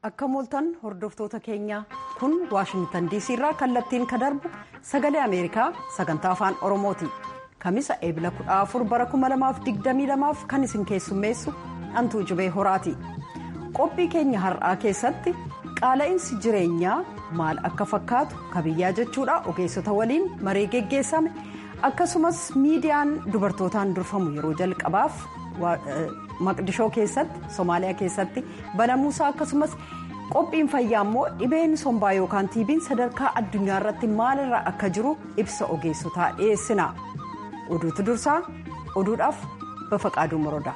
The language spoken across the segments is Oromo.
akka mooltan hordoftoota keenya kun waashingtan diisii irraa kallattiin ka darbu sagalee ameerikaa sagantaa afaan oromooti kamisa eebila 14 bara 2022 kan isin keessummeessu antuu jibee horaati qophii keenya har'aa keessatti qaala'insi jireenyaa maal akka fakkaatu kabiyyaa jechuudha ogeessota waliin marii geggeessame akkasumas miidiyaan dubartootaan durfamu yeroo jalqabaaf maqdishoo keessatti soomaaliyaa keessatti banamuusaa akkasumas qophiin fayyaa immoo dhibeen sombaa yookaan tiibiin sadarkaa addunyaa irratti maalirra akka jiru ibsa ogeessotaa dhiyeessina oduutu dursaa oduudhaaf bafaqaaduu morodaa.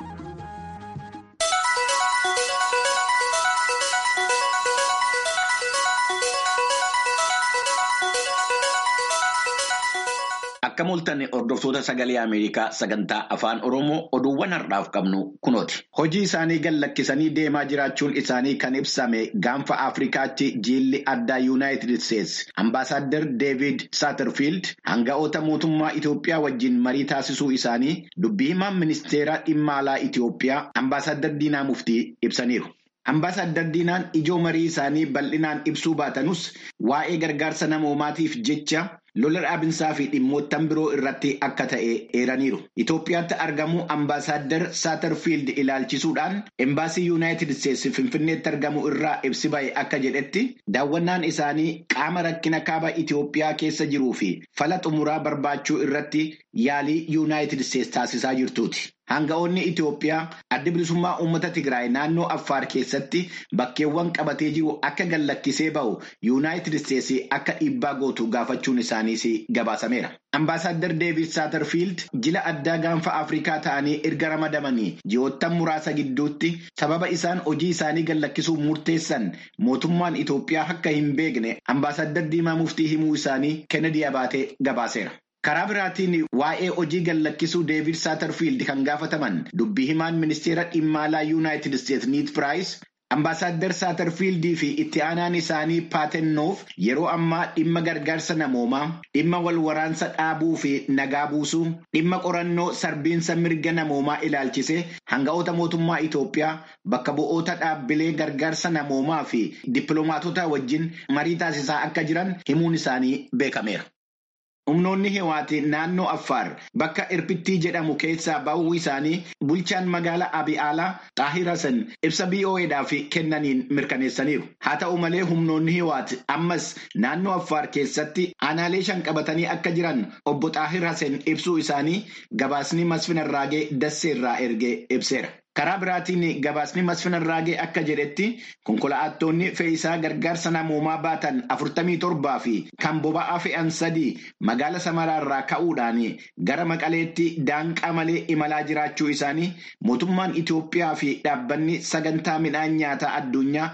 Akka mooltan hordoftoota sagalee Ameerikaa sagantaa afaan Oromoo oduuwwan har'aaf qabnu kunooti. Hojii isaanii gad lakkisanii deemaa jiraachuun isaanii kan ibsame gaanfa Afrikaatti jiilli addaa Yuunaayitid Isteetsi. Ambaasaadder Deevid Saaterfiild hanga'oota mootummaa Itoophiyaa wajjin marii taasisuu isaanii dubbii himaan ministeera dhimma alaa Itoophiyaa ambaasaadder Diinaa Muftii ibsaniiru. Ambaasaadder Diinaan ijoo marii isaanii bal'inaan ibsuu baatanus waa'ee gargaarsa namoomaatiif jecha lola dhaabinsaa fi dhimmoottan biroo irratti akka ta'e eeraniiru. Itoophiyaatti argamu ambaasaadder Saaterfiild ilaalchisuudhaan embaasii Yuunaayitid Isteetsi Finfinneetti argamu irraa ibsi ba'e akka jedhetti daawwannaan isaanii qaama rakkina kaaba Itoophiyaa keessa jiruu fi fala xumuraa barbaachuu irratti yaalii Yuunaayitid Isteetsi taasisaa jirtuuti. Hanga'oonni Itoophiyaa adda bilisummaa uummata Tigraay naannoo Affaar keessatti bakkeewwan qabatee jiru akka gad lakkisee ba'u Yuunaayitid Isteetsi akka dhiibbaa gootu gaafachuun isaaniis gabaasameera. Ambaasaadder Deevid Saaterfiild jila addaa gaanfa Afrikaa ta'anii erga ramadamanii ji'oottan muraasa gidduutti sababa isaan hojii isaanii gad lakkisuu murteessan mootummaan Itoophiyaa akka hin beekne ambaasaadder Diimaa Muftii himuu isaanii Kennedy Abaatee gabaaseera. Karaa biraatiin waa'ee hojii gad lakkisuu Deevid Saaterfiild kan gaafataman dubbii himaan ministeera dhimma alaa Yuunaayitid Isteetsi Niid Piraayis ambaasaadder Saaterfiildii fi itti aanaan isaanii Paatennoof yeroo ammaa dhimma gargaarsa namoomaa, dhimma wal waraansa dhaabuu fi nagaa buusuu, dhimma qorannoo sarbiinsa mirga namoomaa ilaalchisee hanga'oota mootummaa Itoophiyaa bakka bu'oota dhaabbilee gargaarsa namoomaa fi dippiloomaatota wajjin marii taasisaa akka jiran himuun isaanii beekameera. Humnoonni Hiwaati naannoo Affaar bakka Irpittii jedhamu keessaa ba'uu isaanii bulchaan magaalaa Abiyaalaa Xaahir Hasan ibsa BOA'dhaaf kennaniin mirkaneessaniiru. Haa ta'u malee humnoonni Hiwaati ammas naannoo Affaar keessatti aanaalee shan qabatanii akka jiran obbo Xaahir Hasan ibsuu isaanii gabaasni Masfin Arraagee Dasseerraa ergee ibseera. Karaa biraatiin gabaasni Masfin Arraagee akka jedhetti konkolaattonni fe'isaa gargaarsa namoomaa baatan afurtamii torbaa fi kan boba'aa fe'an sadii magaala Samaraarraa ka'uudhaan gara Maqaleetti daanqaa malee imalaa jiraachuu isaanii mootummaan Itoophiyaa fi dhaabbanni sagantaa midhaan nyaataa addunyaa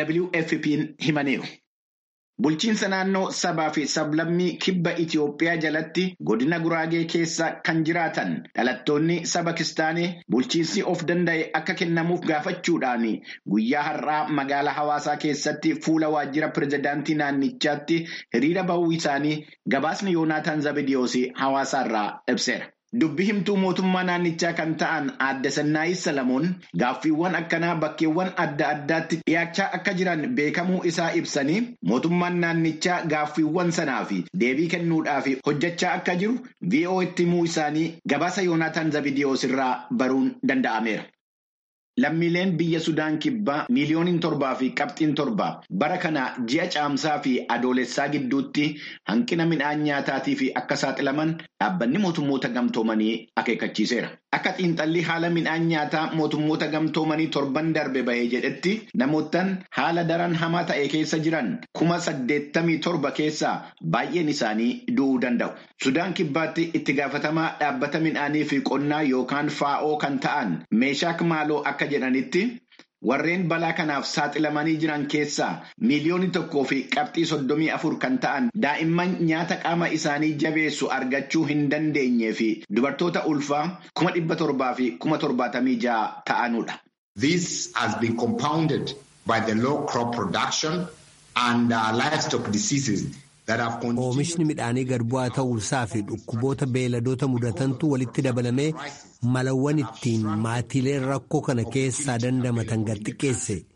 WFP'n himaniiru. Bulchiinsa naannoo sabaa fi sablammii kibba Itoophiyaa jalatti godina Guraagee keessa kan jiraatan dhalattoonni saba Kistaanee bulchiinsi of danda'e akka kennamuuf gaafachuudhaan guyyaa har'aa magaalaa hawaasaa keessatti fuula waajjira pirezidaantii naannichaatti hiriira bahuu isaanii gabaasni Yoonaataan Zabidiyoos hawaasaarraa ibseera. Dubbi himtuu mootummaa naannichaa kan ta'an aadde Sannaayis Salamoon gaaffiiwwan akkanaa bakkeewwan adda addaatti dhiyaachaa akka jiran beekamuu isaa ibsanii mootummaan naannichaa gaaffiiwwan sanaa fi deebii kennuudhaaf hojjechaa akka jiru VOA'tti himuu isaanii gabaasa Yoonaataan Zabidiyoos irraa baruun danda'ameera. Lammiileen biyya Sudaan kibbaa miiliyooniin torbaa fi qabxiin torba bara kana ji'a caamsaa fi adoolessaa gidduutti hanqina midhaan nyaataatii fi akka saaxilaman dhaabbanni mootummoota gamtoomanii akeekkachiiseera. Akka xiinxalli haala midhaan nyaataa mootummoota gamtoomanii torban darbe bahee jedhetti namoottan haala daran hamaa ta'e keessa jiran kuma saddeettamii torba keessaa baay'een isaanii du'uu danda'u. Sudaan kibbaatti itti gaafatamaa dhaabbata midhaanii fi qonnaa yookaan faa'oo kan ta'an meeshaak maaloo akka jedhanitti warreen balaa kanaaf saaxilamanii jiran keessaa miiliyoonii tokkoo fi qabxii soddomii afur kan ta'an daa'imman nyaata qaama isaanii jabeessu argachuu hin dandeenyee fi dubartoota ulfaa kuma dhibba torbaa fi kuma torbaatamii ja'a ta'anudha. This has been compounded by the low crop production and uh, livestock diseases. Oomishni midhaanii gad bu'aa ta'uusaa fi dhukkuboota beeyladoota mudatantu walitti dabalamee malawwan ittiin maatiileen rakkoo kana keessaa dandamatan gad xiqqeesse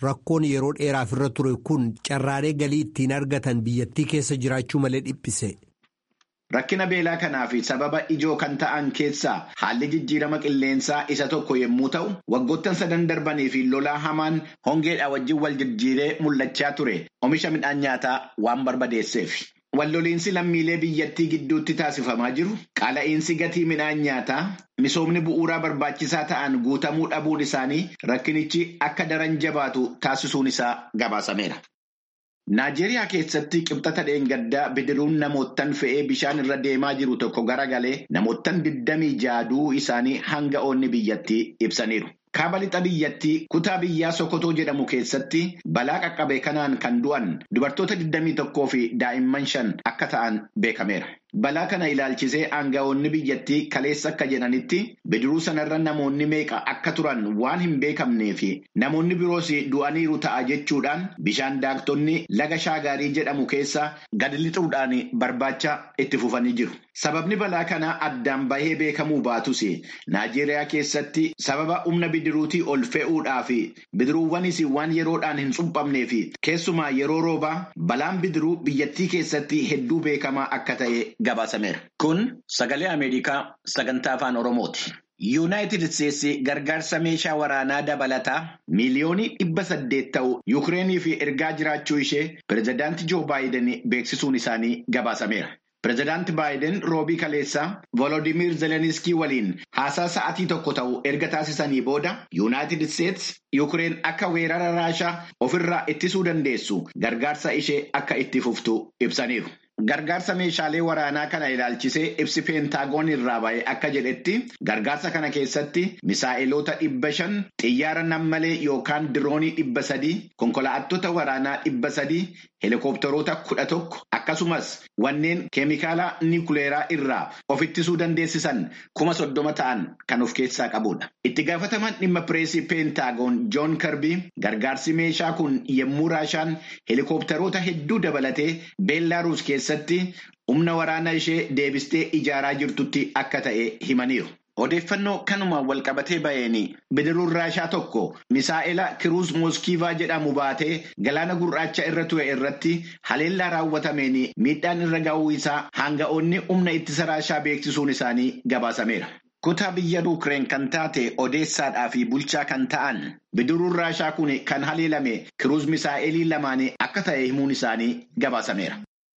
rakkoon yeroo dheeraaf irra ture kun carraalee galii ittiin argatan biyyattii keessa jiraachuu malee dhiphise. Rakkina beelaa kanaaf sababa ijoo kan ta'an keessaa haalli jijjiirama qilleensaa isa tokko yommuu ta'u, waggoottan sadan darbanii fi lolaa hamaan hongeedhaa wajjin wal jijjiiree mul'achaa ture oomisha midhaan nyaataa waan barbadeesseef. Walloliinsi lammiilee biyyattii gidduutti taasifamaa jiru qaala'iinsi gatii midhaan nyaataa misoomni bu'uuraa barbaachisaa ta'an guutamuu dhabuun isaanii rakkinichi akka daran jabaatu taasisuun isaa gabaasameera. Naajeeriyaa keessatti qibxata dheengaddaa bidiruun namoottan fe'ee bishaan irra deemaa jiru tokko garagalee namoottan digdamii jaaduu isaanii hanga oonni biyyattii ibsaniiru. Kaaba lixa biyyattii kutaa biyyaa Sokotoo jedhamu keessatti balaa qaqqabe kanaan kan du'an dubartoota 21 fi daa'imman shan akka ta'an beekameera. Balaa kana ilaalchisee aanga'oonni biyyattii kaleessa akka jedhanitti bidiruu sanarra namoonni meeqa akka turan waan hin beekamnee fi namoonni biroos du'aniiru ta'a jechuudhaan bishaan daaktonni laga shaagaarii jedhamu keessa gad lixuudhaan barbaacha itti fufanii jiru. Sababni balaa kanaa addaan bahee beekamuu baatus Naajeeriyaa keessatti sababa humna bidiruutii ol fe'uudhaa fi bidiruuwwanis waan yeroodhaan hin suphamnee fi keessumaa yeroo roobaa balaan bidiruu biyyattii keessatti hedduu beekamaa akka ta'e gabaasameera. Kun sagalee Ameerikaa sagantaa afaan Oromooti. Yuunaayitid Isteetsi gargaarsa meeshaa waraanaa dabalataa miiliyoonii dhibba saddeet ta'u Yukireeniif ergaa jiraachuu ishee pireezidaantii Joo Baayiden beeksisuun isaanii gabaasameera. Pireezidaanti Baayiden roobii kaleessaa Volodimiir Zeleniskii waliin haasaa sa'aatii tokko ta'u erga taasisanii booda Yuunaayitid Isteetsi Yukireen akka weerara Raashaa ofirraa ittisuu dandeessu gargaarsa ishee akka itti fuftu ibsaniiru. Gargaarsa meeshaalee waraanaa kana ilaalchisee ibsi peentaagoon irraa ba'e akka jedhetti gargaarsa kana keessatti misaa'iloota dhibba shan xiyyaara nammalee yookaan diroonii dhibba sadii konkolaattota waraanaa dhibba sadii heelikoopteroota kudha tokko akkasumas wanneen keemikaala niikuleeraa irraa of ittisuu dandeessisan kuma soddoma ta'an kan of keessaa qabudha. Itti gaafataman dhimma pireesii peentaagoon joon karbii gargaarsi meeshaa kun yommuu raashaan heelikoopteroota hedduu dabalatee beellaaruus keessatti humna waraanaa ishee deebistee ijaaraa jirtutti akka ta'e himaniiru. Odeeffannoo kanumaan walqabatee ba'een bidiruun raashaa tokko misaa'ela kiruus mooskiivaa jedhamu baatee galaana gurraacha irra ture irratti haleellaa raawwatameen miidhaan irra ga'uu isaa hanga'oonni humna ittisa raashaa beeksisuun isaanii gabaasameera. Kutaa biyya Yuukireen kan taate odeessaadhaa fi bulchaa kan ta'an bidiruun raashaa kun kan haleelame kiruus misaa'elii lamaan akka ta'e himuun isaanii gabaasameera.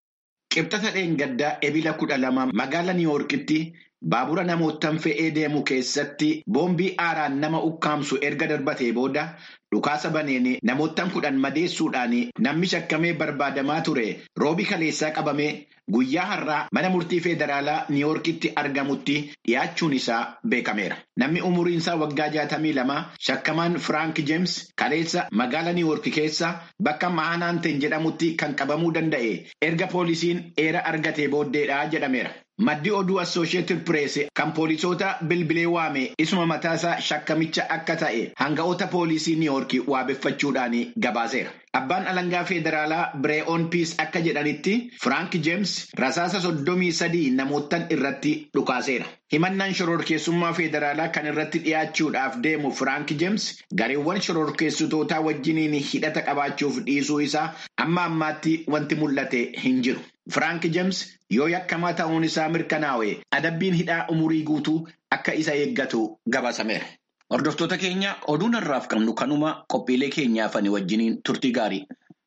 Qibxata dheengaddaa ebila kudha lama magaalaa Niiwoorkitti baabura namootaan fe'ee deemu keessatti boombii aaraan nama ukkaamsu erga darbatee booda dhukaasa baneen namootaan kudhan madeessuudhaan namni shakkamee barbaadamaa ture roobii kaleessaa qabamee guyyaa har'aa mana murtii federaalaa Niiwoorkitti argamutti dhiyaachuun isaa beekameera. Namni umuriin isaa waggaa jaatamii lama shakkamaan Firaank Jeems kaleessa magaalaa Niiwoorki keessa bakka Maanaanten jedhamutti kan qabamuu danda'e erga poolisiin eera argatee booddeedha jedhameera. Maddi oduu Assooshiyetid Pirees kan poolisoota bilbilee waame isuma mataasaa shakkamicha akka ta'e hanga'oota poolisii Niiwoorki waabeffachuudhaan gabaaseera. Abbaan alangaa federaalaa Biree'oon Piis akka jedhanitti Firaank Jeems rasaasa soddomii sadii namootan irratti dhukaaseera. Himannaan shororkeessummaa federaalaa kan irratti dhiyaachuudhaaf deemu Firaank Jeems gareewwan shororkeessitootaa wajjiniin hidhata qabaachuuf dhiisuu isaa amma ammaatti wanti mul'ate hin jiru. Firaank Jeems yoo yakkamaa ta'uun isaa mirkanaa'e adabbiin hidhaa umurii guutuu akka isa eeggatu gabaasameera. Hordoftoota keenya oduun har'aaf qabnu kanuma qophiilee keenyaaf ani wajjiniin turtii gaarii.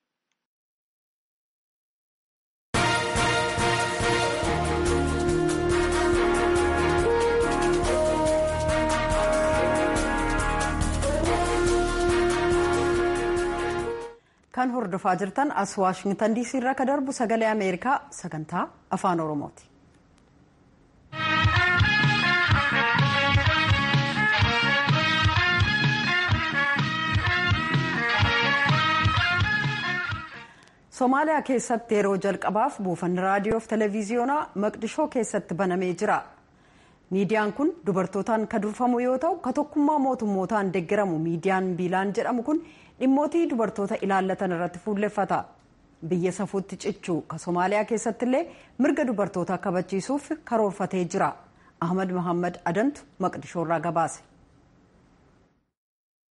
kan hordofaa jirtan as waashingtan diisii irraa kan darbu sagalee ameerikaa sagantaa afaan oromooti. Somaaliyaa keessatti yeroo jalqabaaf buufanni raadiyoo fi televiziyoonaa maqdishoo keessatti banamee jira. miidiyaan kun dubartootaan kan durfamu yoo ta'u ka tokkummaa mootummootaan deeggaramu miidiyaan biilaan jedhamu kun dhimmootii dubartoota ilaallatan irratti fuulleffata biyya safuutti cichuu ka somaaliyaa keessatti illee mirga dubartootaa kabachiisuuf karoorfatee jira ahmad muhammad adantu maqdishoorraa gabaase.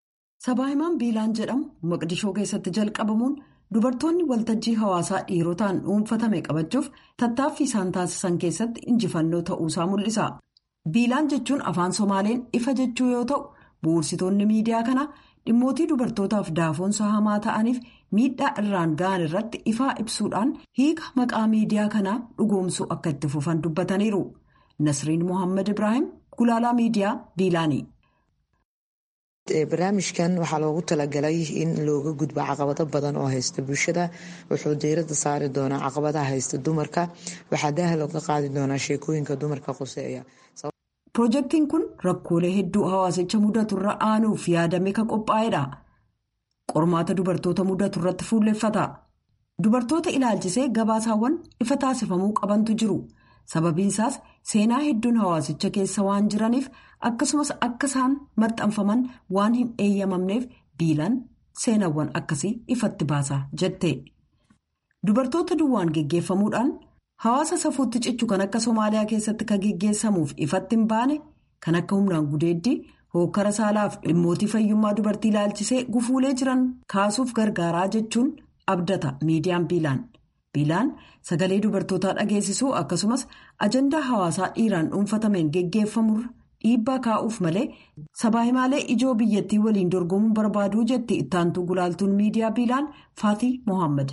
sabaa himaan biilaan jedhamu maqdishoo keessatti jalqabamuun dubartoonni waltajjii hawaasaa dhiirotaan dhuunfatame qabachuuf tattaaffii isaan taasisan keessatti injifannoo ta'uusaa mul'isa. biilaan jechuun afaan somaaleen ifa jechuu yoo ta'u bu'uursitoonni miidiyaa kanaa dhimmootii dubartootaaf daafoonsa hamaa ta'aniif miidhaa irraan ga'an irratti ifaa ibsuudhaan hiika maqaa miidiyaa kanaa dhugoomsuu akka itti fufan dubbataniiru. nasriin mohaammed ibraahim gulaalaa miidiyaa biilaanii. barnaamijkan waxaa loogu talagalay in looga gudbo caqabado badan oo haysta bulshada wuxuu diirada saari doonaa caqabadaha haysta dumarka waxaa daaha looga qaadi doonaa sheekooyinka dumarka quseeya. Pirojektiin kun rakkoolee hedduu hawaasicha mudaturra aanuuf yaadame kan qophaa'edha. Qormaata dubartoota mudaturratti fuulleffata. Dubartoota ilaalchisee gabaasaawwan ifa taasifamuu qabantu jiru. Sababiin isaas seenaa hedduun hawaasicha keessa waan jiraniif akkasumas akka isaan maxxanfaman waan hin eeyyamamneef biilaan seenaawwan akkasii ifatti baasa jette. Dubartoota duwwaan geggeeffamuudhaan hawaasa safuutti cichu kan akka Somaaliyaa keessatti kan geggeessamuuf ifatti hin baane kan akka humnaan gudeeddii hookkara saalaaf dhimmootii fayyummaa dubartii ilaalchisee gufuulee jiran kaasuuf gargaaraa jechuun abdata miidiyaan biilaan. biilaan sagalee dubartootaa dhageessisuu akkasumas ajandaa hawaasaa dhiiraan dhuunfatameen geggeeffamurra dhiibbaa kaa'uuf malee sabaa himaalee ijoo biyyattii waliin dorgomuu barbaaduu jetti ittaantuu gulaaltuun miidiyaa biilaan faatii mohaammed.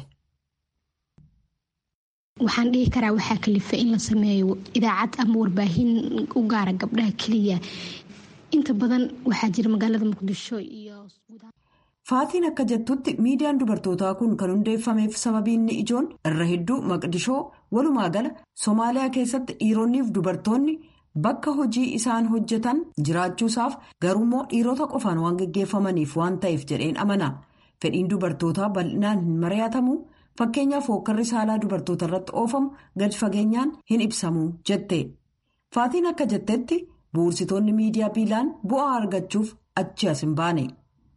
waxaan dhihi karaa waxaa kalifa in la sameeyo idaacad ama warbaahin u gaara gabdhaha keliya inta badan waxaa jira magaalada muqdisho iyo. Faatiin akka jettutti miidiyaan dubartootaa kun kan hundeeffameef sababiinni ijoon irra hedduu maqdishoo walumaa gala Somaaliyaa keessatti dhiironniif dubartoonni bakka hojii isaan hojjetan jiraachuusaaf garuummoo dhiirota qofaan waan geggeeffamaniif waan ta'eef jedheen amana. Fedhiin dubartootaa bal'inaan hin mari'atamu fakkeenyaaf hookkarri saalaa dubartoota irratti oofamu gadi fageenyaan hin ibsamu jette. Faatiin akka jettetti bu'uursitoonni miidiyaa biilaan bu'aa argachuuf achi as hin baane.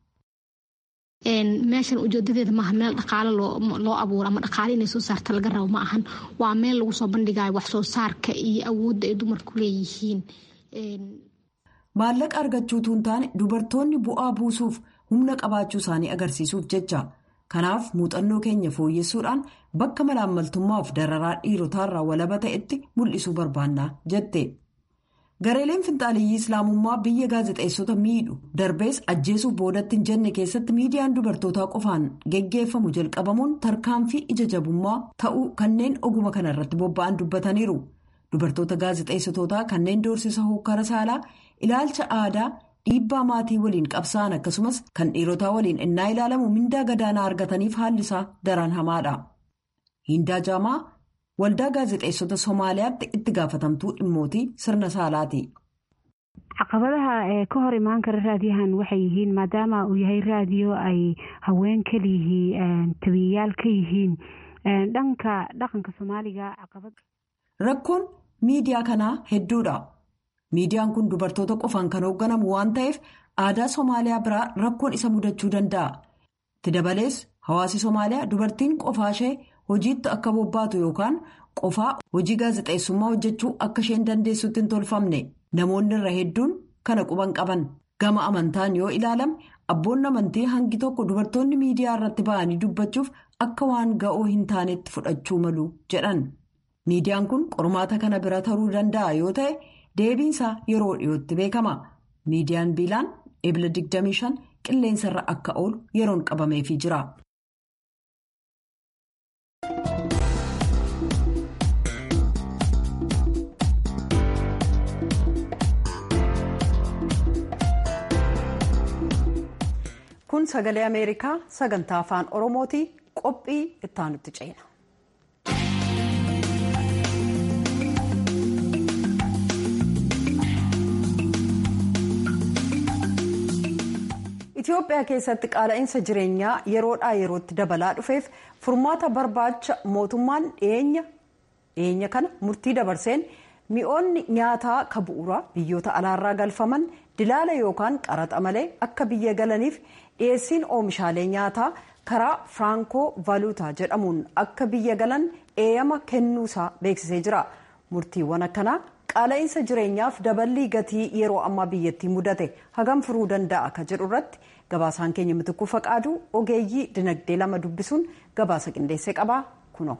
meeshan ujeedadeeda maaha meel dhaqaale loo abuuro ama dhaqaale inay soo saarta laga rabo ma ahan waa meel lagu soo bandhigayo wax soo saarka iyo awoodda ay dumarku leeyihiin. maallaqa argachuutu hin taane dubartoonni bu'aa buusuuf humna qabaachuu isaanii agarsiisuuf jecha kanaaf muuxannoo keenya fooyyessuudhaan bakka malaammaltummaaf dararaa dhiirotaarraa walaba ta'etti mul'isuu barbaanna jette. gareeleen finxaaliyyii islaamummaa biyya gaazexeessota miidhu darbees ajjeesuuf boodatti hin jenne keessatti miidiyaan dubartootaa qofaan geggeeffamu jalqabamuun tarkaanfii ija jabummaa ta'uu kanneen oguma kana irratti bobba'an dubbataniiru dubartoota gaazexeessitootaa kanneen doorsisa hokkara saalaa ilaalcha aadaa dhiibbaa maatii waliin qabsa'an akkasumas kan dhiirotaa waliin innaa ilaalamu mindaa gadaanaa argataniif haalli isaa daran hamaadha. Hiindaa Jaamaa waldaa gaazexeessota Somaaliyaatti itti gaafatamtuu dhimmootii sirna saalaati. caqabadaha ka hor imaan kara raadiyahan waxay yihiin maadaama uu yahay raadiyo ay haween kaliyihiin tabiyayaal ka yihiin dhanka dhaqanka soomaaliga caqabad. Rakkoon miidiyaa kanaa hedduudha. Miidiyaan kun dubartoota qofaan kan hoogganamu waan ta'eef aadaa Somaaliyaa biraa rakkoon isa mudachuu danda'a. Itti dabalees hawaasi Somaaliyaa dubartiin qofaashee hojiitti akka bobbaatu yookaan qofaa hojii gaazexeessummaa hojjechuu akka isheen dandeessutti hin tolfamne namoonni irra hedduun kana quban qaban gama amantaan yoo ilaalame abboonni amantii hangi tokko dubartoonni miidiyaa irratti ba'anii dubbachuuf akka waan ga'oo hin taanetti fudhachuu malu jedhan miidiyaan kun qormaata kana bira taruu danda'a yoo ta'e deebiinsaa yeroo dhiyootti beekama miidiyaan biilaan ebila 25 qilleensarra akka oolu yeroon qabameefii jira. kun sagalee ameerikaa sagantaa afaan oromooti qophii ittaanutti ceena. Itoophiyaa keessatti qaala'insa jireenyaa yeroodhaa yerootti dabalaa dhufeef furmaata barbaacha mootummaan dhiyeenya kana murtii dabarseen mi'oonni nyaataa ka bu'uuraa biyyoota alaarraa galfaman dilaala yookaan qaraxa malee akka biyya galaniif dhiyeessiin oomishaalee nyaataa karaa firankoo vaaluutaa jedhamuun akka biyya galan eeyyama kennuusaa beeksisee jira murtiiwwan akkanaa qaala'insa jireenyaaf daballii gatii yeroo ammaa biyyattii mudate hagam furuu danda'a ka jedhu irratti gabaasaan keenya mitikuu faqaaduu ogeeyyii dinagdee lama dubbisuun gabaasa qindeessee qabaa kuno.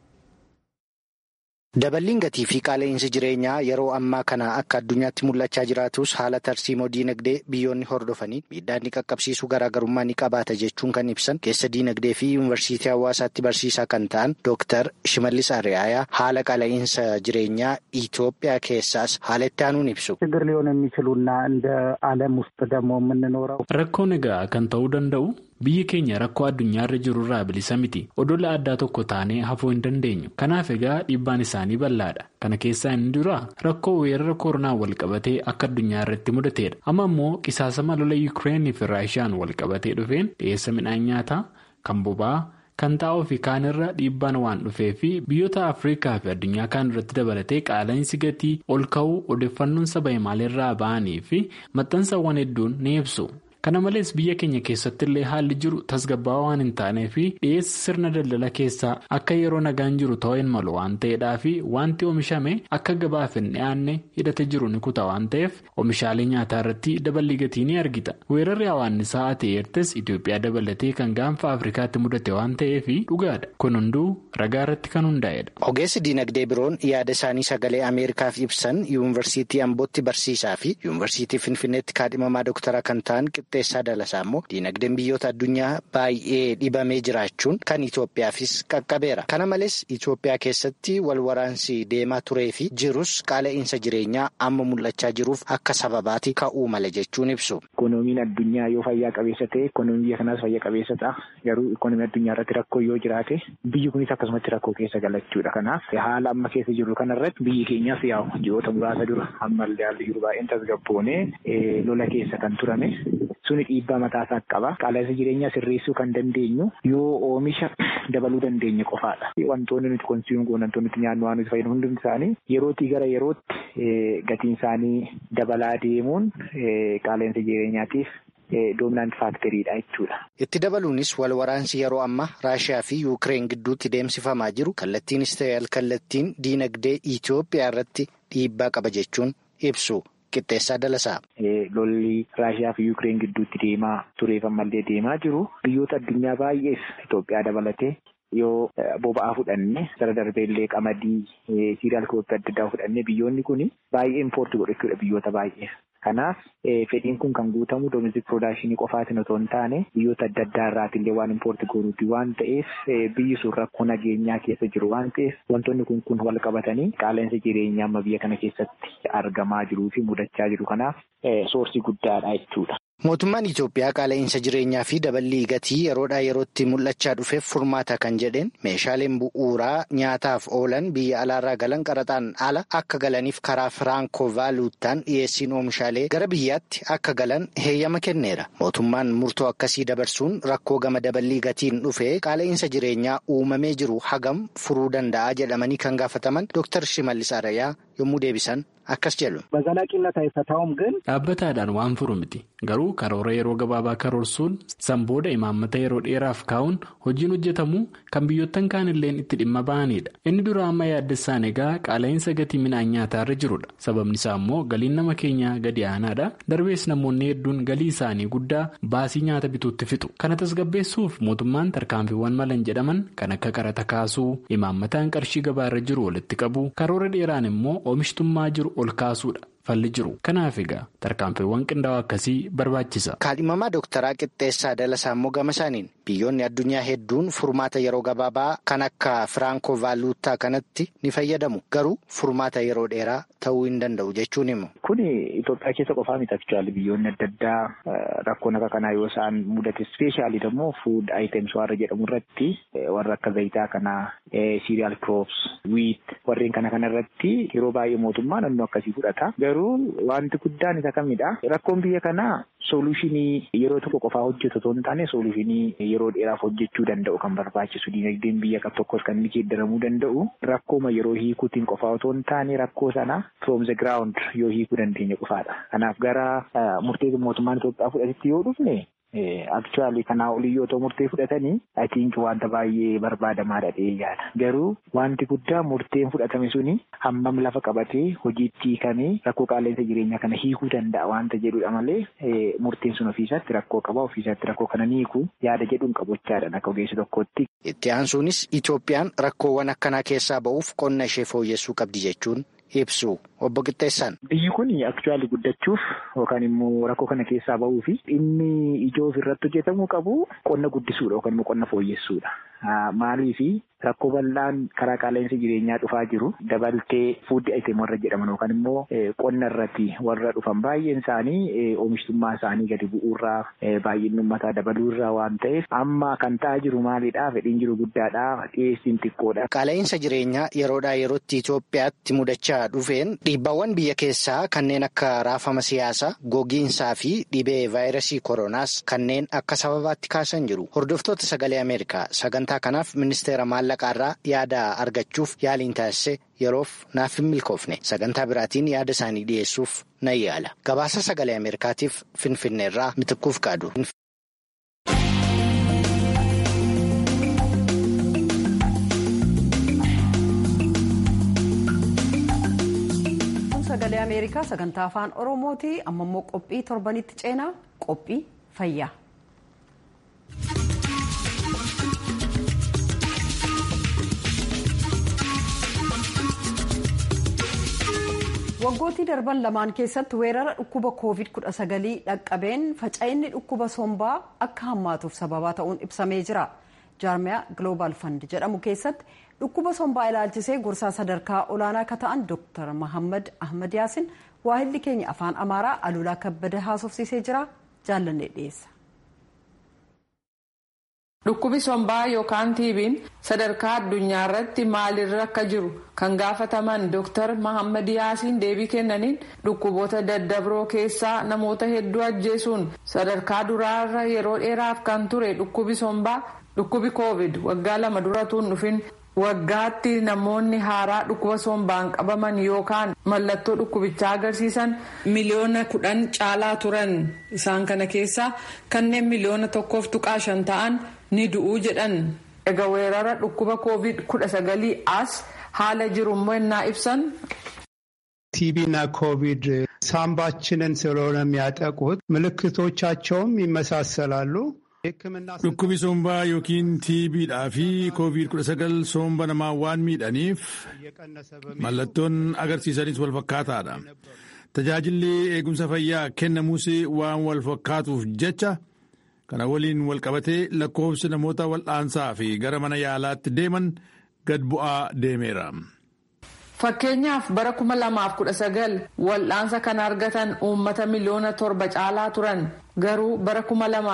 Daballiin gatii fi qaala'insi jireenyaa yeroo ammaa kana akka addunyaatti mul'achaa jiraatus haala tarsiimoo diinagdee biyyoonni hordofanii miidhaa inni qaqqabsiisu garaagarummaa ni qabaata jechuun kan ibsan keessa diinagdee fi yuunivarsiitii hawaasaatti barsiisaa kan ta'an Dooktar Shimallis Ariyayaa haala qaala'insa jireenyaa Itoophiyaa keessaas haala itti aanuun ibsu. ችግር ሊሆን የሚችሉና እንደ ዓለም ውስጥ ደግሞ የምንኖረው rakkoon egaa kan ta'uu danda'u biyyi keenya rakkoo addunyaarra jiru irraa bilisa miti odola addaa tokko taanee hafuu hin dandeenyu kanaaf egaa dhiibbaan isaanii bal'aadha kana keessaa inni dura rakkoo weerara koronaa walqabatee akka addunyaa irratti mudateedha amma immoo qisaasama lola yuukireenii fi raashiyaan walqabatee dhufeen dhiyeessa midhaan nyaataa kan boba'aa kan xaa'oo fi kaan irra dhiibbaan waan dhufee fi biyyoota afrikaa fi addunyaa kaan irratti dabalatee qaala'insi gatii ol ka'uu odeeffannoon saba himaalirraa ba'anii fi maxxansawwan hedduun ni ibsu. kana malees biyya keenya keessatti illee haalli jiru tasgabbaa'aa waan hin taanee fi dhiyeessi sirna daldala keessaa akka yeroo nagaan jiru ta'uu hin malu waan ta'eedhaa fi wanti oomishame akka gabaaf hin dhiyaanne hidhate jiru ni kuta waan ta'eef oomishaalee nyaataa irratti daballii gatii ni argita weerarri hawaannisaa ati'eertes itiyoophiyaa dabalatee kan gaanfa afrikaatti mudate waan ta'eef dhugaadha kun hunduu ragaa irratti kan hundaa'edha. ogeessi diinagdee biroon yaada isaanii sagalee ameerikaaf ibsan yuunivarsiitii ambootti barsiisaa fi yuunivarsiitii finfinneetti kaadhimamaa doktara kan ta'an qixxeessaa dalasaa immoo diinagdeen biyyoota addunyaa baay'ee dhibamee jiraachuun kan Itoophiyaafis qaqqabeera. Kana malees Itoophiyaa keessatti wal waraansi deemaa turee fi jirus qaala'insa jireenyaa amma mul'achaa jiruuf akka sababaati ka'uu mala jechuun ibsu. Ikoonomiin addunyaa yoo fayyaa qabeessa ta'e ikoonomiin biyya kanaas fayyaa qabeessa ta'a. Garuu ikoonomii addunyaa irratti rakkoo yoo jiraate biyyi kunis akkasumatti rakkoo keessa galachuudha. Kanaaf haala amma keessa jiru kanarratti biyyi keenyaas yaa'u ji'oota muraasa dura ammallee haalli jiru baay'een tasgabboonee lola keessa kan turame. Suni dhiibbaa mataasaa qaba. Qaala'insa jireenyaa sirreessuu kan dandeenyu yoo oomisha dabaluu dandeenye qofaadha. Wantoonni nuti konsiiyuun goon wantoonni nuti nyaannu waan nuti fayyadamu hundi isaanii yerootii gara yerootti gatiin isaanii dabalaa deemuun qaala'insa jireenyaatiif doominaant faakteriidha jechuudha. Itti dabaluunis wal waraansi yeroo ammaa Raashiyaa fi Yuukireen gidduutti deemsifamaa jiru kallattiinis ta'e alkallattiin diinagdee Itoophiyaa irratti dhiibbaa qaba jechuun ibsu. Qixxeessaa dalasaa. Lolli Raashiyaa fi Yuukireen gidduutti deemaa tureef ammallee deemaa jiru. Biyyoota addunyaa baay'eef Itoophiyaa dabalatee yoo boba'aa fudhanne sara darbeellee qamadii siiriyaal kooppii adda addaa fudhanne biyyoonni kun baay'ee impoortii godhachuudha biyyoota baay'eef. Kanaaf fedhiin kun kan guutamu domestic production qofaatiin otoo hin taane biyyoota adda addaa irraatillee waan impoortii goonuuti waan ta'eef biyyi sun rakkoo nageenyaa keessa jiru waan ta'eef wantoonni kun kun wal qabatanii qaala'insa jireenyaa amma biyya kana keessatti argamaa jiruu fi mudachaa jiru kanaaf soorsii guddaadha jechuudha. Mootummaan Itoophiyaa qaala'insa jireenyaa fi daballii gatii yeroodhaa yerootti mul'achaa dhufeef furmaata kan jedheen meeshaaleen bu'uuraa nyaataaf oolan biyya alaarraa galan qaraxaan ala akka galaniif karaa firaanko vaaluuttaan dhiyeessiin oomishaalee gara biyyaatti akka galan heeyyama kenneera. Mootummaan murtoo akkasii dabarsuun rakkoo gama daballii gatiin dhufee qaala'insa jireenyaa uumamee jiru hagam furuu danda'a jedhamanii kan gaafataman Dr. Shimallis Arayaa yommuu deebisan akkas jedhu. በዘላቂነት አይፈታውም ግን dhaabbataadhaan waan furu miti garuu karoora yeroo gabaabaa karoorsuun san booda imaammata yeroo dheeraaf kaa'uun hojiin hojjetamu kan biyyoottan kaanilleen itti dhimma ba'anidha inni dura amma yaaddessaan egaa qaala'insa gatii midhaan nyaataarra jirudha sababni isaa immoo galiin nama keenyaa gadi aanaadha darbees namoonni hedduun galii isaanii guddaa baasii nyaata bituutti fixu kana tasgabbeessuuf mootummaan tarkaanfiiwwan malan jedhaman kan akka qarata kaasuu imaammataan qarshii gabaarra jiru walitti qabu karoora dheeraan immoo oomishtummaa jiru ol kaasuudha. falli jiru kanaaf egaa tarkaanfiiwwan qindaa'oo akkasii barbaachisa. kaadhimamaa dooktaraa qixxeessaa dalasaa immoo gama isaaniin biyyoonni addunyaa hedduun furmaata yeroo gabaabaa kan akka firaanko vaaluutaa kanatti ni fayyadamu garuu furmaata yeroo dheeraa ta'uu hin danda'u jechuun himu. Kuni Itoophiyaa keessa qofaa miti aktuwaali biyyoonni adda addaa rakkoon akka kanaa yoo isaan mudate ispeeshaalii immoo fuud items warra jedhamu irratti warra akka zayitaa kanaa siiriyaal kiroops wiit warreen kana kana irratti yeroo baay'ee mootummaan naannoo akkasii fudhata. Garuu wanti guddaan isa kamidha. Rakkoon biyya kanaa soolushinii yeroo tokko qofaa hojjetu otoo hin taane soolushinii yeroo dheeraaf hojjechuu danda'u kan barbaachisu dinagdeen biyya tokkos kan inni geeddaramuu danda'u rakkooma yeroo hiikuutiin qofaa otoo hin taane rakkoo sana from the ground yoo hiikuu dandeenya qofaadha. Kanaaf gara murtee mootummaan Itoophiyaa fudhatetti yoo dhufne Aktuwaalii kanaa olii yoo ta'u murtee fudhatanii atiinki wanta baay'ee barbaadamaadha dhee yaada. Garuu wanti guddaa murteen fudhatame suni hammam lafa qabatee hojiitti hiikamee rakkoo qaala'insa jireenyaa kana hiikuu danda'a wanta jedhudha malee murteen sun ofiisaatti rakkoo qaba ofiisaatti rakkoo kana ni hiiku yaada jedhuun qabochaadha akka ogeessa tokkootti. Itti aansuunis Itoophiyaan rakkoowwan akkanaa keessaa ba'uuf qonna ishee fooyyessuu qabdi jechuun ibsu obbo Qixxeessaan. Biyyi kun aktuwaalii guddachuuf yookaan immoo rakkoo kana keessaa ba'uu fi inni ijoo ofirratti hojjetamuu qabu qonna guddisuudha yookaan immoo qonna fooyyessuudha. Maaliif rakkoo bal'aan karaa qaala'insa jireenyaa dhufaa jiru dabaltee fuuddi ayitem warra jedhaman yookaan immoo qonna irratti warra dhufan baay'een isaanii oomishtummaa isaanii gadi bu'uurraa baay'inni uummataa dabaluurraa waan ta'eef amma kan ta'aa jiru maalidhaa fedhiin jiru guddaadhaa dhiyeessiin xiqqoodha. Qaala'insa jireenyaa yeroodhaa yerootti Itoophiyaatti mudachaa dhufeen dhiibbaawwan biyya keessaa kanneen akka raafama siyaasaa gogiinsaa fi dhibee vaayirasii koronaas kanneen akka sababaatti kaasan jiru. Hordoftoota sagalee Ameerikaa sagantaa kanaaf ministeera maallaqaarraa yaada argachuuf yaaliin taasise yeroof naaf hin milkoofne sagantaa biraatiin yaada isaanii dhiyeessuuf nan yaala. Gabaasa sagalee Ameerikaatiif Finfinneerraa mitikkuuf qaadu. sagalee ameerikaa sagantaa afaan oromooti amma immoo qophii torbanitti ceenaa qophii fayyaa. waggootii darban lamaan keessatti weerara dhukkuba koovid 19 dhaqqabeen faca'inni dhukkuba sombaa akka hammaatuuf sababaa ta'uun ibsamee jira jaarmiyaa global fund jedhamu keessatti dhukkuba sombaa ilaalchisee gorsaa sadarkaa olaanaa akka ta'an dooktar mahammad ahmad yaasin waahilli keenya afaan amaaraa alulaa kabbada haasofsiisee jira jaallannee dhiyeessa. Dhukkubi sombaa yookaan tiibiin sadarkaa addunyaa irratti maalirra akka jiru kan gaafataman Dr. Mahammad Yaasiin deebii kennaniin dhukkuboota daddabroo keessaa namoota hedduu ajjeesuun sadarkaa duraarra yeroo dheeraaf kan ture dhukkubi sombaa dhukkubi koovid waggaa lama duratuun dhufin waggaatti namoonni haaraa dhukkuba sombaan qabaman yookaan mallattoo dhukkubichaa agarsiisan miliyoona kudhan caalaa turan isaan kana keessaa kanneen miliyoona tokkoof tuqaa shan ta'an ni du'uu jedhan egaa weerara dhukkuba koovid kudha sagalii as haala jirummoo innaa ibsan. ቲቢና ኮቪድ ሳምባችንን ስለሆነ የሚያጠቁት ምልክቶቻቸውም ይመሳሰላሉ። Dhukkubi sombaa yookiin tiibiidhaa fi koovid-19 somba namaa waan miidhaniif mallattoon agarsiisanis wal fakkaataadha. Tajaajilli eegumsa fayyaa kennamuus waan wal fakkaatuuf jecha kana waliin wal qabatee lakkoofsi namoota wal'aansaa fi gara mana yaalaatti deeman gad bu'aa deemeera. Fakkeenyaaf bara 2019 wal'aansa kan argatan uummata miliyoona torba caalaa turan garuu bara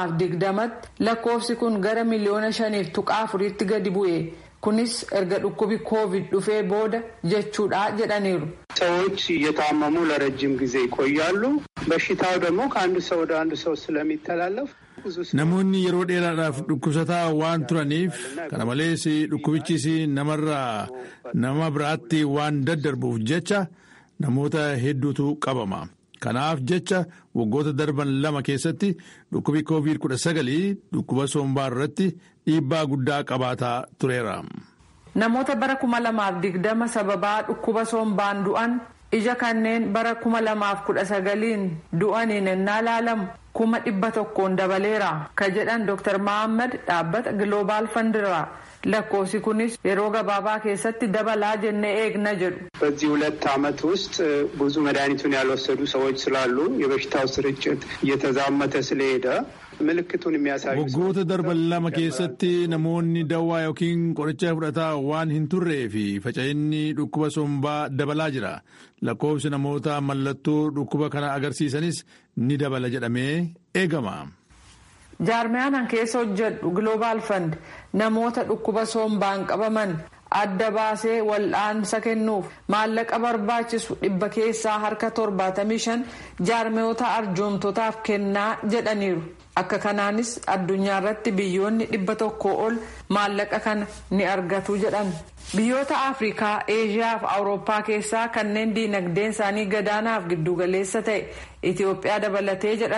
2020tti lakkoofsi kun gara miliyoona shaniif tuqaa afuriitti gadi bu'e kunis erga dhukkubi koovid dhufee booda jechuudha jedhaniiru. ሰዎች እየታመሙ ለረጅም ጊዜ ይቆያሉ። በሽታው ደግሞ ከአንድ ሰው ወደ አንድ ሰው ስለሚተላለፍ Namoonni yeroo dheeraadhaaf dhukkubsataa waan turaniif kana malees dhukkubichis namarraa nama biraatti waan daddarbuuf jecha namoota hedduutu qabama. Kanaaf jecha waggoota darban lama keessatti dhukkubi COVID-19 dhukkuba sombaa irratti dhiibbaa guddaa qabaataa tureera. Namoota bara kuma lamaaf digdama sababaa dhukkuba sombaan du'an ija kanneen bara kuma lamaaf kudha sagaliin du'aniin ennaa laalamu kuma dhibba tokkoon dabaleera ka jedhan Dr. Mahammad dhaabbata Global Fundirraa lakkoofsi kunis yeroo gabaabaa keessatti dabalaa jennee eegna jedhu. በዚህ ሁለት ዓመት ውስጥ ብዙ መድኃኒቱን ያልወሰዱ ሰዎች ስላሉ የበሽታው ስርጭት እየተዛመተ ስለሄደ ምልክቱን የሚያሳዩ waggoota darban lama keessatti namoonni dawaa yookiin qoricha fudhataa waan hin turree fi faca'inni dhukkuba sombaa dabalaa jira lakkoofsi namoota mallattoo dhukkuba kana agarsiisanis ni dabala jedhamee eegama. jaarmiyaan keessa hojjedhu global fund namoota dhukkuba sombaan qabaman adda baasee wal'aansa kennuuf maallaqa barbaachisu dhibba keessaa harka torbaatamii shan jaarmiyoota arjoomtotaaf kennaa jedhaniiru. akka kanaanis addunyaa irratti biyyoonni dhibba tokko ol maallaqa kana ni argatu jedhan biyyoota afrikaa eeshiyaa fi awurooppaa keessaa kanneen diinagdeen isaanii gadaanaaf giddugaleessa ta'e itiyoophiyaa dabalatee jedhan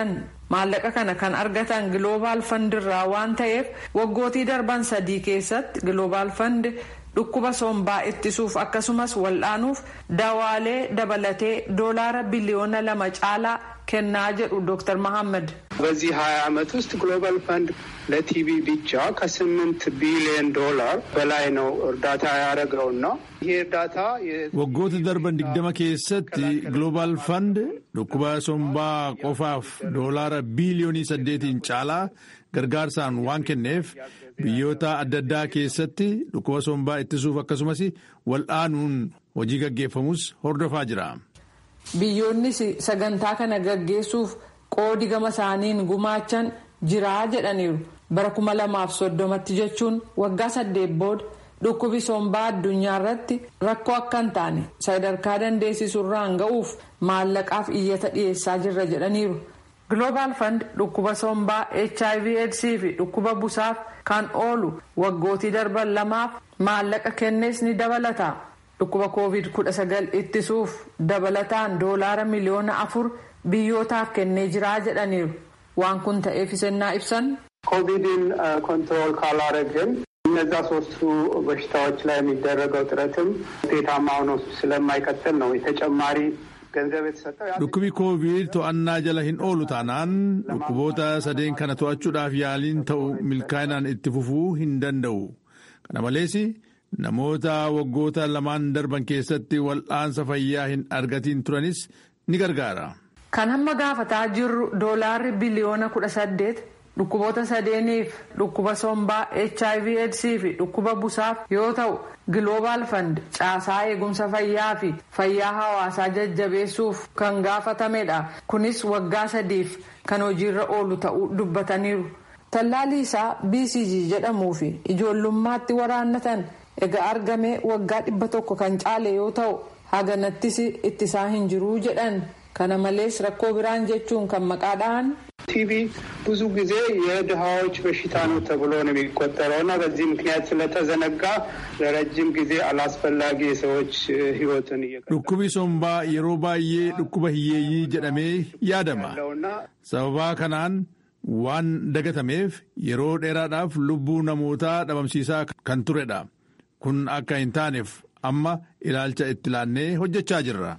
maallaqa kana kan argatan giloobaal fandirraa waan ta'eef waggootii darban sadii keessatti giloobaal fandi dhukkuba sombaa ittisuuf akkasumas wal'aanuuf dawaalee dabalatee doolaara biliyoona lama caalaa kennaa jedhu ዶክተር መሐመድ በዚህ ሀያ ዓመት ውስጥ ግሎባል ፈንድ ለቲቪ ብቻ ከስምንት ቢሊዮን ዶላር በላይ ነው እርዳታ ያደረገውና ይሄ እርዳታ waggoota darban digdama keessatti ግሎባል ፈንድ dhukkuba sombaa qofaaf doolaara biiliyoonii saddeetiin caalaa gargaarsaan waan kenneef biyyoota adda addaa keessatti dhukkuba sombaa ittisuuf akkasumas wal'aanuun hojii gaggeeffamus hordofaa jira. biyyoonnis sagantaa kana gaggeessuuf qoodi gama isaaniin gumaachan jiraa jedhaniiru bara kuma lamaaf soddomatti jechuun waggaa saddeet booda dhukkubi sombaa addunyaa irratti rakkoo akka hin taane sadarkaa dandeessisurraan ga'uuf maallaqaaf iyyata dhiyeessaa jirra jedhaniiru. Global Fund dhukkuba sombaa HIV AIDS fi dhukkuba busaaf kan oolu waggootii darban lamaaf maallaqa kennees ni dabalata. dhukkuba covid 19 ittisuuf dabalataan doolaara miliyoona afur biyyootaaf kennee jiraa jedhaniiru waan kun ta'eef isennaa ibsan. ኮቪድን ኮንትሮል ካላረግን እነዛ ሶስቱ በሽታዎች ላይ የሚደረገው ጥረትም ውጤታማ ሆኖ ስለማይቀጥል ነው የተጨማሪ ገንዘብ የተሰጠው። dhukkubi koovid to'annaa jala hin oolu taanaan dhukkuboota sadeen kana to'achuudhaaf yaaliin ta'u milkaa'inaan itti fufuu hin danda'u kana malees namoota waggoota lamaan darban keessatti wal'aansa fayyaa hin argatiin turanis ni gargaara. kan hamma gaafataa jirru doolaarri biliyoona kudha saddeet dhukkuboota sadeeniif dhukkuba sombaa hiv aids fi dhukkuba busaaf yoo ta'u global fund caasaa eegumsa fayyaa fi fayyaa hawaasaa jajjabeessuuf kan gaafatamedha kunis waggaa sadiif kan hojiirra oolu ta'uu dubbataniiru tallaalii isaa bcg jedhamuu fi ijoollummaatti waraannatan egaa argame waggaa dhibba tokko kan caale yoo ta'u haganattis ittisaa hin jiruu jedhan kana malees rakkoo biraan jechuun kan maqaadhaan. ቲቪ ብዙ ጊዜ የድሃዎች በሽታ ነው ተብሎ ነው የሚቆጠረው እና በዚህ ምክንያት ስለተዘነጋ ለረጅም ጊዜ አላስፈላጊ የሰዎች ሕይወትን dhukkubi sombaa yeroo baay'ee dhukkuba hiyyeeyyii jedhamee yaadama sababaa kanaan waan dagatameef yeroo dheeraadhaaf lubbuu namootaa dhabamsiisaa kan turedha kun akka hin taaneef amma ilaalcha itti laannee hojjechaa jirra.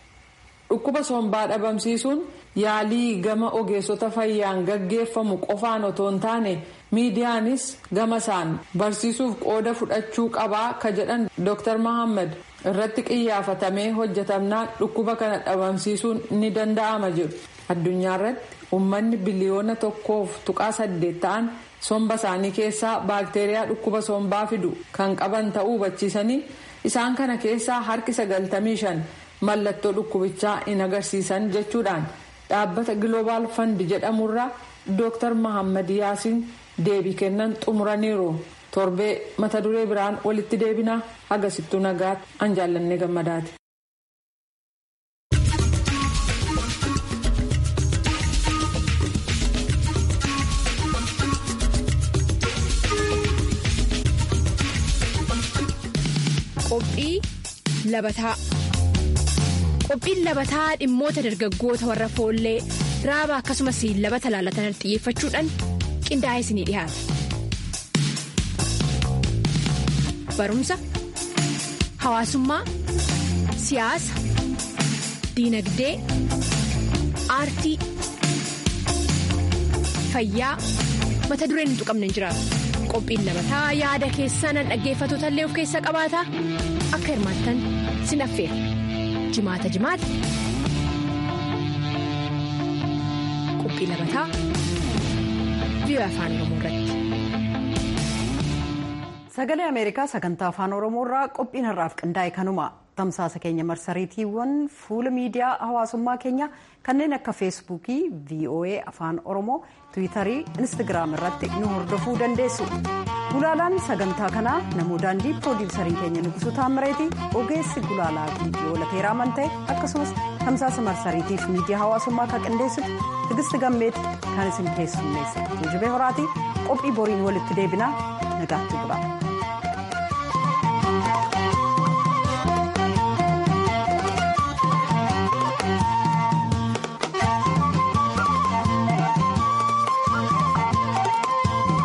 dhukkuba sombaa dhabamsiisuun yaalii gama ogeessota fayyaan gaggeeffamu qofaan otoo hin taane miidiyaanis gama isaan barsiisuuf qooda fudhachuu qabaa ka jedhan dr mahammad irratti qiyyaafatamee hojjetamnaan dhukkuba kana dhabamsiisuun ni danda'ama jiru addunyaa irratti uummanni biliyoona tokkoof tuqaa saddeet ta'an somba isaanii keessaa baakteeriyaa dhukkuba sombaa fidu kan qaban ta'uu hubachiisanii isaan kana keessaa harki sagaltamii shan mallattoo dhukkubichaa hin agarsiisan jechuudhaan dhaabbata global fund jedhamurraa dr mahammad yaasiin deebii kennan xumuraniiru torbee mata duree biraan walitti deebinaa agasittuu nagaatti an jaallannee gammadaati. qophii labataa. qophiin labataa dhimmoota dargaggoota warra foollee raaba akkasumas labata laalatan xiyyeeffachuudhaan qindaa'ee isinii dhiyaata. barumsa hawaasummaa siyaasa diinagdee aartii fayyaa mata dureen hin tuqamne hin jiraatu. qophiin labataa yaada keessan dhaggeeffattoota illee of keessaa qabaata akka hirmaattan sin affeera. jimaata jimaata qophii labataa biyya afaan oromoo irratti. sagalee ameerikaa sagantaa afaan oromoo irraa qophiin har'aaf qindaa'e kanuma tamsaasa keenya marsariitiiwwan fuula miidiyaa hawaasummaa keenya kanneen akka feesbuukii voa afaan oromoo tiwiitarii instagiraam irratti nu hordofuu dandeessu. gulaalaan sagantaa kanaa namuu daandii piroodiwusariin keenya nugusu taammireeti ogeessi gulaalaa viidiyoo lateeraa manta'e akkasumas tamsaasa marsariitiif miidiyaa hawaasummaa kan qindeessitu tigisti gammeeti kan isin keessummeessa tuujubee horaatii qophii boriin walitti deebinaa nagaatti bula.